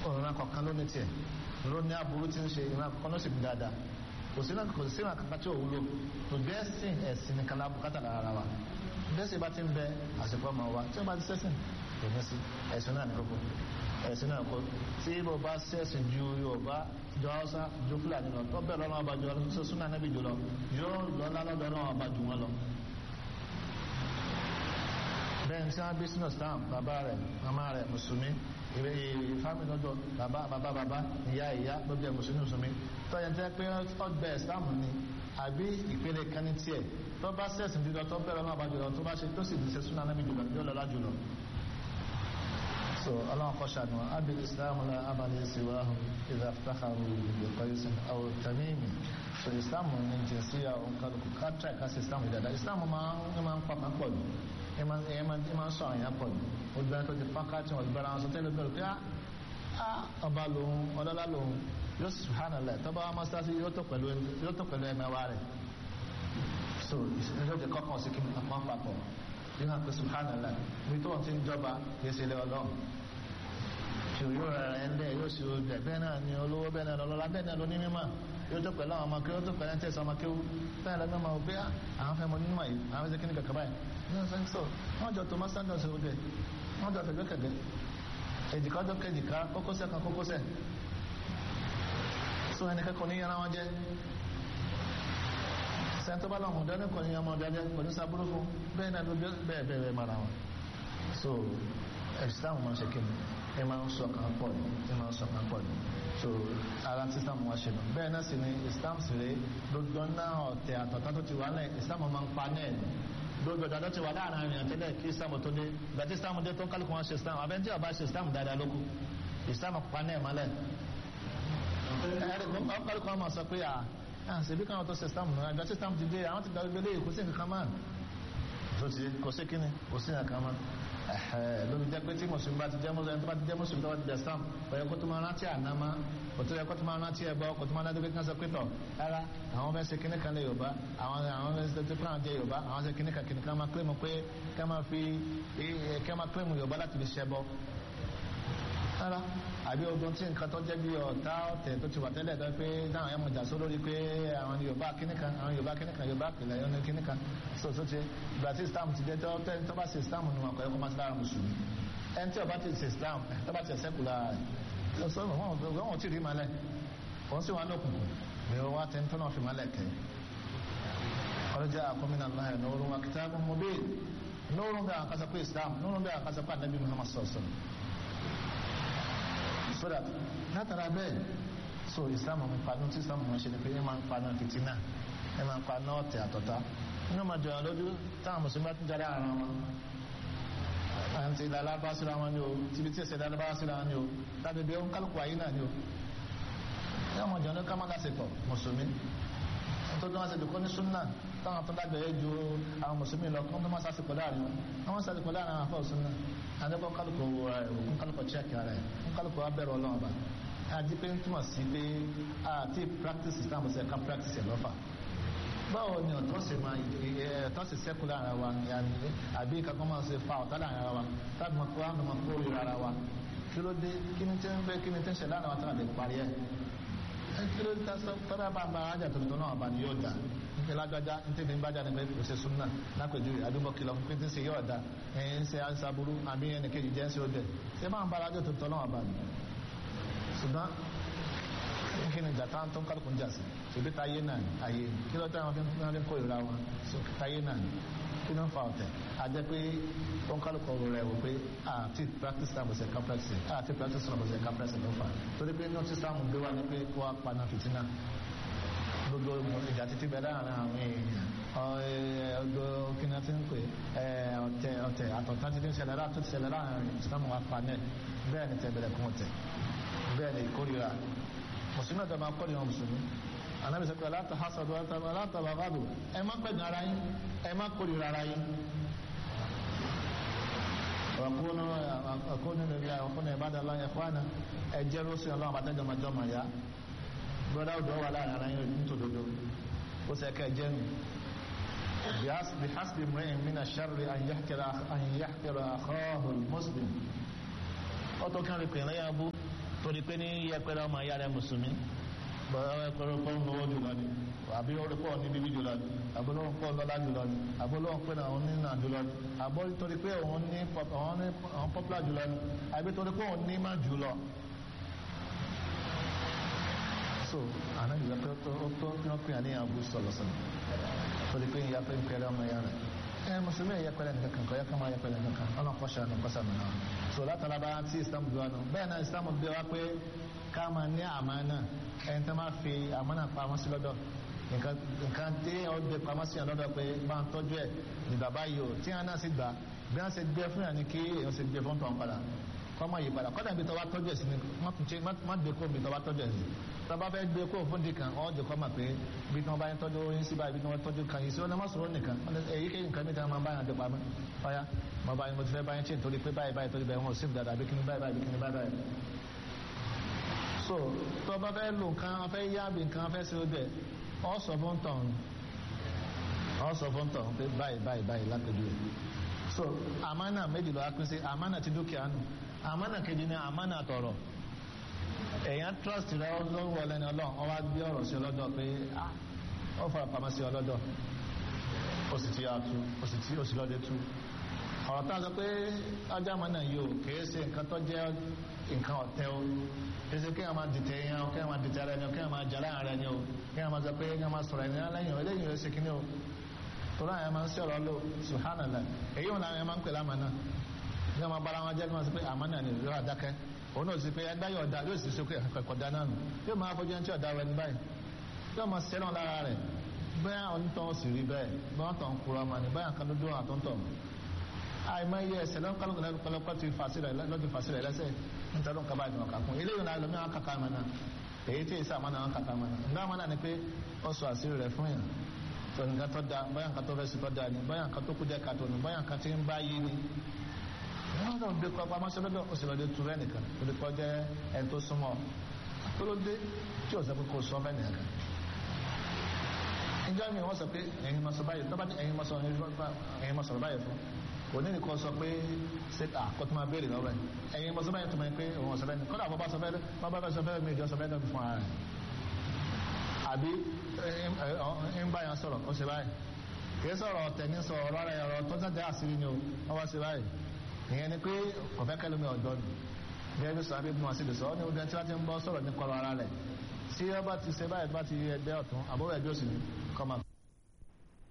ìran kọ̀ọ̀kan ló ní tiẹ̀ ló ní aburú tí ń ṣe ìran kọ̀ọ̀kan ló sì bí dáadáa kò sí náà kò sí ìran kankan tí ò wúlò tó bẹ́ẹ̀ sìn ẹ̀sìn nìkan lá bùkátà lára wa bẹ́ẹ̀ sì bá ti ń bẹ àsìkò ọmọ wa tí wọ́n bá ti sẹ́sìn kò ní sí ẹ̀sìn náà ní kókó ẹ̀sìn náà kó tí bó bá sẹ́sìn ju Yorùbá ju Haúsá ju Fúlàní lọ tó bẹ̀rẹ̀ lọ́wọ́ ọba ju ọ lọ súnà níbi jù lọ yóò lọ́lá lọ́dọ̀ náà ọba jù wọn lọ bẹ́ẹ̀ tí wọ́n bí sínú stamp bàbá rẹ̀ màmá rẹ̀ mùsùlùmí ìwé fámìlì lọ́dọ̀ bàbá bàbá bàbá ìyá ìyá ló jẹ́ mùsùlùmí mùsùlùmí tó yẹn tẹ́ pé ọgbẹ́ stamp ni àbí ìpele kan ní tiẹ̀ tó bá sẹ̀sìn jùlọ tó bẹ̀rẹ̀ náà bá jùlọ tó bá ṣe tó sì ṣe súnà náà jùlọ yóò lọ́lá jùlọ. so ọlọ́run kọ́ ṣàánú abil islam la abalẹ̀ siwahu idha iftakharu bi qaisin aw tamimi so islam ní jìnsíyà òǹkàlùkù káàtà ìkásí islam ìdàdà islam máa ń pa pọ̀ jù ẹ máa ń sọ àyàn pọ̀ jù obìnrin tó ti fọ́nká tí wọ́n gbára wọn sọ tẹ́lẹ̀ bẹ̀rù pé á ọba lòun ọlọ́lá lòun yóò subhanallah tọ́ba wa mọ́sálásí yóò tó pẹ̀lú ẹ̀mẹ́wá rẹ̀ so ìṣẹ̀lẹ̀ tó kọ́kàn sí kí n kàn papọ̀ yóò hàn pé subhanallah ní tó ti ń jọba kì í ṣe ilé ọlọ́run tí yóò rẹ̀ ẹ̀ ń lẹ̀ yóò ṣe oúnjẹ bẹ́ẹ̀ náà ni olówó bẹ́ẹ̀ náà lọ́lọ́lá bẹ́ẹ̀ náà ló ní mímọ́ yóò tó pẹ̀lú àwọn ọmọ kí ó tó pẹ̀lú ẹ̀ńtẹ̀sọ ọmọ kí ó bẹ́ẹ̀ lọ́gbọ́n máa gbé àwọn fẹ́ mọ nínú àyè àwọn fẹ́ kíní kàkà báyìí ní ọ̀sẹ̀ ń sọ wọ́n jọ tó mọ́sáńdọ̀ sí oúnjẹ wọ́n jọ fẹ̀gbẹ́ kẹ̀gbẹ́ èjìká ọjọ́ kejìká kókósẹ̀ kan kókósẹ̀ so ẹni kẹ́kọ̀ọ́ ní yàrá wọn jẹ́ sẹ́ńtọ́ bá lọ́hùn dání kò ní ọmọ ọ̀dọ́jẹ́ kò ní sábúrú fún bẹ́ẹ̀ náà ló bẹ́ẹ̀ bẹ́ẹ̀ mara wọn so ẹ̀sìtáàmù máa ń ṣe kíni ẹ máa ń sọ kan pọ̀ ní ẹ máa ń sọ kan pọ̀ ní so ara tí islam wá ṣe nù bẹ́ẹ̀ náà sì ni islam sì rè gbogbo náà ọ̀tẹ̀ àtọ̀tà tó ti wà lẹ̀ islam máa ń pa náà ní gbogbo ọ̀dọ́ ti wà láàrin àrìn àtẹ́lẹ̀ kí islam tó dé gbàtí islam dé tó ń kálukú wọn ṣe islam abẹ́ntí ọba ṣe islam dáadáa lókù islam pa náà mọ́lẹ̀ kálukú wọn máa sọ pé à ṣèbí káwọn tó ṣe islam náà ìgbà tí islam ti dé àwọn ti gbàgbé lé kò sí nǹkan máa tó ti kò sí kíni kò sí nǹkan máa lórí jẹ́ pé tí mùsùlùmí bá ti jẹ́ mùsùlùmí tó bá ti jẹ́ mùsùlùmí tó bá ti jẹ́ sam ọ̀yẹ́ kó tó máa rántí ànámá kò tó yẹ kó tó máa rántí ẹbọ kò tó máa rántí pé kí wọ́n sọ pé tọ̀ rárá àwọn fẹ́ ṣe kíní kan lé yorùbá àwọn àwọn fẹ́ ṣe tó kúrò jẹ́ yorùbá àwọn ṣe kíní kan kíní kan máa kílèmù pé ká máa fi ká máa kílèmù yorùbá láti fi ṣẹbọ rárá àbí ogun tí nǹkan tó jẹ́ bí ọ̀tá ọ̀tẹ̀ tó ti wà tẹ́lẹ̀ tó pé dáhùn ẹ̀mọ̀ jà só lórí pé àwọn yorùbá kíní kan àwọn yorùbá kíní kan yorùbá kìlẹ̀ yọ ní kíní kan so so ti ìgbà tí islam ti dé tó tó bá ṣe islam nù àkọ́yẹ́ kó má sí lára mùsùlùmí ẹni tí ọba ti ṣe islam tó bá ti ṣe sẹ́kù lára rẹ̀ sọ wọn wọn ti rí malẹ̀ wọn sì wọn lókùnkùn ní wọn wá tẹ́ntọ́ náà fi malẹ̀ kẹ́ ọlọ́jà àkọ́mínà náà ẹ̀ nọ́ọ̀rùn wa kitabun mubin nọ́ọ̀rùn bẹ́ẹ̀ àkásọ pé islam nọ́ọ̀rùn bẹ́ẹ̀ àkásọ pé anabi muhammad sọ̀sọ̀ so that látara bẹ́ẹ̀ so islam ń paná tí islam ń ṣe ni pé ẹ máa ń paná fìtínà ẹ máa ń paná ọ̀tẹ̀ àtọ̀tá inú ọmọ jọyọ̀ lójú táwọn mùsùlùmí bá tún jáde ara wọn àti ilẹ̀ alábá síra wọn ni o tìbí tí ẹsẹ̀ alábá síra wọn ni o láti bí ó ń kálukú ayé náà ni o ní ọmọ jọyọ̀ ní kámákà ṣe pọ̀ mùsùlùmí tó tó máa ṣe dùkọ́ ní súnà táwọn tó dágbẹ̀ẹ́ ju àwọn mùsùlùmí lọ kó tó máa ṣàṣepọ̀ láàrin wọn àwọn ṣàṣepọ̀ láàrin àwọn afọ́ súnà adẹ́kọ̀ kálukú òkun kálukú chẹ́ẹ̀kì ara ẹ̀ kálukú abẹ́rẹ́ ọlọ́run ọba àti pé ń túmọ̀ sí pé àti practice islam ṣe ká practice ẹ̀ lọ́fà báwo ni ọ̀tọ́ sì máa ẹ̀tọ́ sì sẹ́kù láàrin wa àbí kankan máa ṣe fa ọ̀tá láàrin wa tábí máa kó àwọn máa kó ríra ara wa kí ló dé kí ni tí ń bẹ kí ni tí ń ṣe láàrin wa tí wọ́n lè parí ẹ̀ kí ló dé tọ́lá bá bá ajá tuntun náà bá ní yóò dá nípa lágbájá ní tèmi bá jáde pé kò ṣe súnà lápèjúwe àdúgbò kìlọ̀ fún pété ṣe yóò dá ẹ̀yìn ń ṣe àṣàbúrú àbí ẹnì kejì jẹ́ ń ṣe ó dẹ̀ ṣé máa ń bá ajá tuntun náà bá ní. ṣùgbọ́n kí ni ìjà táwọn tó ń kálukú ń jà sí ṣèbí táyé náà ní ayé ní kí ló tẹ́ wọn fi ń kó ìrora wọn táyé náà ní kí ló ń fa ọ̀tẹ̀ àjẹ́ pé tó ń kálukú ọ̀rọ̀ rẹ̀ wò pé àti practice time ṣe ká practice àti practice time ṣe ká practice ló fà torí pé notice time gbé wa ní pé kó wa paná fìtínà gbogbo ìjà títí bẹ láàrin àwọn èèyàn ọgbọ kíni ti ń pè ọ̀tẹ̀ ọ̀tẹ̀ àtọ̀tá ti ń ṣẹlẹ̀ láti ṣẹlẹ̀ láàrin islam wa panel bẹ́ẹ̀ ni tẹ̀bẹ̀rẹ̀ kún ọ̀tẹ̀ bẹ́ẹ̀ ni ìkórira mùsùlùmí ọ̀tẹ̀ máa kọ́ ìran mùsùlùmí anábì sọ pé aláta hasadu aláta bàbáàdù ẹ má pẹ̀gàn ara yín ẹ má kórira ara yín ọ̀kúnnú ọ̀kúnnú nílẹ̀ ọ̀kúnnú ìbádà lọ́yẹ̀ fúnà ẹ̀jẹ̀ rọ́sì ọlọ́run àbájájọ́ máa jọ́ máa yá brother ọdọ wà láàrin ara yín nítòdodo ó sẹ ká jẹ nù bí hasbi mìíràn min ash-sharri an yahqira akhahu al-muslim ọtọ kan rí pèlè yà bú torí pé ní yẹpẹrẹ ọmọ ìyá rẹ mùsùlùmí bọ́ọ̀ ẹ̀kọ́rọ̀ pọ̀ ń lọ́wọ́ jùlọ ni àbí orí pọ̀ ní bíbí jùlọ ni àbí olóhùn pọ̀ lọ́lá jùlọ ni àbí olóhùn pé náà òun ní nà jùlọ ni àbí torí pé òun ní òun pọ́pùlà jùlọ ni àbí torí pé òun ní má jùlọ. so àná ìgbà pé ó tó kí wọ́n pè é ní àbú sọ̀lọ̀ sọ̀lọ̀ torí pé ìyá pé ń pẹ̀rẹ̀ ọmọ ìyá rẹ̀ ẹ mùsùlùmí ẹ̀yẹ pẹ̀lẹ́ nǹkan kan kọ́ yẹ ká máa yẹ pẹ̀lẹ́ nǹkan kan ọ̀nà kọ́ṣà ní kọ́ṣà mi náà so látara bá tí islam bí wa nù bẹ́ẹ̀ náà islam bí wa pé ká máa ní àmánà ẹni tó máa fi àmánà pamọ́ sí lọ́dọ̀ nǹkan tí ó gbé pamọ́ sí lọ́dọ̀ pé bá ń tọ́jú ẹ̀ ní bàbá yìí o tí wọn náà sì gbà bí wọn ṣe gbé fún yàn ní kí èèyàn ṣe gbé fún tọ̀ padà kọ́mọ yìí padà kọ́dà ibi tó bá tọ́jú ẹ̀ sí ni má gbé kó ibi tó bá tọ́jú ẹ̀ sí tó bá fẹ́ gbé kó fún dìkan ọ́ jẹ́ kọ́ mà pé ibi tí wọ́n bá yẹn tọ́jú oyin síbà ibi tí wọ́n tọ́jú kan yìí sí ọ́nà mọ́sọ̀rọ̀ nìkan èyí kéyìn nǹkan mìíràn máa bá yàn dé pamọ́ ọ̀yá mo bá yẹn mo ti fẹ́ bá yẹn ṣe nítorí pé báyìí báyìí torí bẹ́ẹ̀ wọn ò sí dada àbí kíní báyìí báyìí kíní báyìí báyìí. so tó bá fẹ́ lò nǹkan fẹ́ yá bí nǹkan fẹ́ ṣe bẹ́ẹ̀ ọ́ sọ fún tọ̀ ọ́ sọ fún tọ̀ pé báyìí báyìí báyìí lápẹ̀jù so àmánà méjì ló wá pín sí àmánà ti dúkìá nù àmánà kejì ni àmánà tọ̀rọ̀ èèyàn trust rẹ lọ́wọ́ lẹ́ni ọlọ́run ọ wá gbé ọ̀rọ̀ sí ọlọ́dọ̀ pé ó fara pamọ́ sí ọlọ́dọ̀ ó sì ti yà tú ó sì ti ó sì lọ́dẹ tú ọ̀rọ̀ tá a sọ pé ọjà àmánà yìí o kìí ṣe nǹkan tó jẹ́ nǹkan ọ̀tẹ̀ o kìí ṣe kéèyàn máa dìtẹ̀ yẹn o kéèyàn máa dìtẹ̀ ara ẹni o kéèyàn máa jalá ara ẹni o kéèyàn máa sọ pé kéèyàn máa sọ̀rọ̀ ẹni lẹ́yìn o eléyìí ó ṣe kíní o tó láyìn máa ń sí ọ̀rọ̀ lò subhanallah èyí wọn làwọn máa ń pè lámànà ní ọmọ bára wọn jẹ́ kí wọ́n sọ pé àmánà ni ìrọ̀ àdákẹ́ òun náà sì pé ẹgbẹ́ yóò da yóò sì ṣe pé ẹ̀kọ́ da náà nù yóò máa fojú ẹni tí ọ̀dà rẹ ní báyìí yóò máa ṣẹlẹ̀ lára rẹ̀ bẹ́ẹ̀ onítọ̀ sì rí bẹ́ẹ̀ bẹ́ẹ̀ wọ́n tọ̀ ń kura ma ní bẹ́ẹ̀ kan ló dún àtúntọ̀ àìmọ̀ iye ẹsẹ̀ lọ́kọ̀lọ́kọ̀ ti fàṣẹ rẹ̀ lọ́dún fàṣẹ rẹ̀ lẹ́sẹ̀ nítorí nǹkan báyìí wọn kà kún eléyìí náà lómi àwọn kàkà mọ́ náà èyí tí ìsà mọ́nà àwọn kàkà mọ́ náà nígbà mọ́nà ni pé ó sọ àṣírí rẹ̀ fún yàn tó nǹkan tó da báyà nǹkan tó fẹ́ sí tó da ni báyà nǹkan tó kú jẹ́ kàtó ni báyà nǹkan tí ń bá yí ni wọ́n lọ gbé kọ́ pamọ́ sọ́dọ̀ ó sì lọ dé tu rẹ́ nìkan ó lè kọ́ jẹ́ ẹni tó súnmọ́ tó ló dé tí ò sọ pé kò sọ bẹ́ẹ̀ nìkan. ìjọ mi wọ́n sọ pé ẹ̀yin máa sọ báyìí tọ́ba ní ẹ̀yin máa sọ ẹ̀yin máa sọ̀rọ̀ báyìí fún kò ní nìkan sọ pé ṣé àkọ́ tó máa béèrè lọ́wọ́ ẹ̀ ẹ̀yin máa sọ báyìí tó máa pé òun ọ̀sọ̀ bẹ́ẹ̀ ni kọ́dà bọ́ sọ bẹ́ẹ̀ bá bá sọ bẹ́ẹ̀ mi ìjọ sọ bẹ́ẹ̀ fún ara rẹ̀ àbí ń bá yẹn sọ̀rọ̀ ó ṣe báyìí kì í sọ̀rọ̀ ọ̀tẹ̀ ní sọ̀rọ̀ ọ̀rọ̀ rẹ̀ ọ̀rọ̀ tó jáde àṣírí ni ó wọ́n wá ṣe báyìí ìyẹn ni pé ọ̀fẹ́ kẹlẹ́mi ọ̀dọ́ ni gẹ́gẹ́ bí sàbí bí wọ́n sì lè sọ ọ́ ní ogun tí wọ́n ti ń bọ́ sọ̀rọ̀ ní kọ̀rọ̀ ara rẹ̀ tí wọ́n bá ti ṣe báyìí bá ti ẹgbẹ́ ọ̀tún àbúrò ẹgbẹ́ òsì ni kọ́ máa.